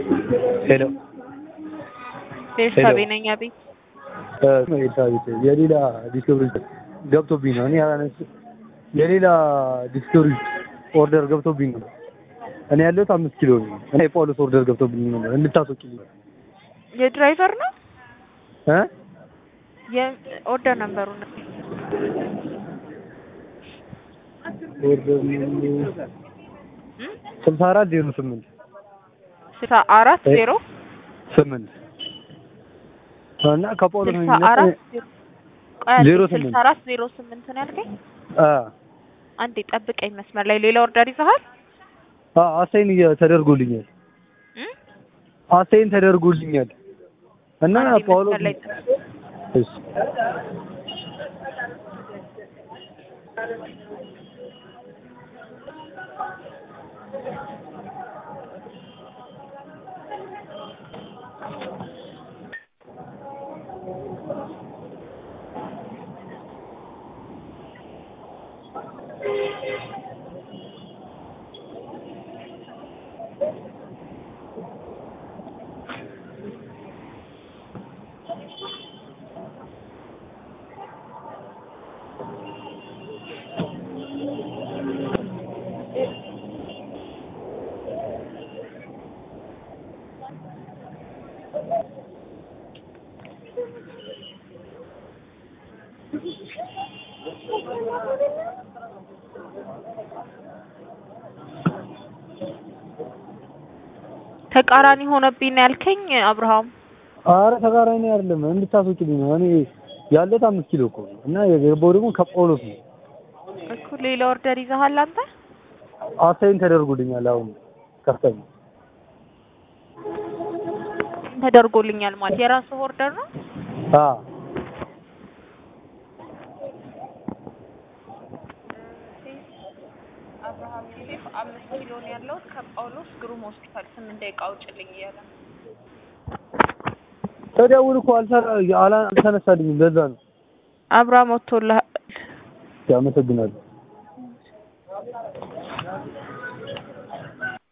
ሄሎ ቤርሳቤ ነኝ። አቤት ኤልሳቤጥ የሌላ ዲስከብሪ ገብቶብኝ ነው። እኔ ያላነስ የሌላ ዲስከብሪ ኦርደር ገብቶብኝ ነው። እኔ ያለሁት አምስት ኪሎ ነው። እኔ የጳውሎስ ኦርደር ገብቶብኝ ነው እንድታስወጪልኝ የድራይቨር ነው እ የኦርደር ነምበሩ ነው። ኦርደር ስልሳ አራት ዜሮ ስምንት ስልሳ አራት ዜሮ ስምንት እና ከጳውሎስ ነው ስልሳ አራት ዜሮ ቆይ አንዴ፣ ዜሮ ስልሳ ስምንት አራት ዜሮ ስምንት ነው ያልከኝ? አ አንዴ ጠብቀኝ መስመር ላይ ሌላ ኦርደር ይዘሃል? አ አሳይን ተደርጎልኛል እ? አሳይን ተደርጎልኛል እና አንዴ ጳውሎስ መስመር ላይ እሺ ተቃራኒ ሆነብኝ ነው ያልከኝ አብርሃም? አረ ተቃራኒ አይደለም እንድታስወጪልኝ ነው። እኔ ያለሁት አምስት ኪሎ እኮ ነው እና የገባው ደግሞ ከጳውሎስ ነው። እኮ ሌላ ኦርደር ይዘሃል አንተ? አሳይን ተደርጎልኛል። አሁን ከፍተኛ ተደርጎልኛል ማለት የራስህ ኦርደር ነው? አ አብርሃም ዮሴፍ አምስት ኪሎ ነው ያለው ከጳውሎስ ግሩም ሆስፒታል ስምንት ደቂቃ አውጭልኝ እያለ ነው። ተደውል እኮ አልሰራ አላ- አልተነሳልኝም። ለዛ ነው። አብርሃም ወጥቶልሃል። አመሰግናለሁ።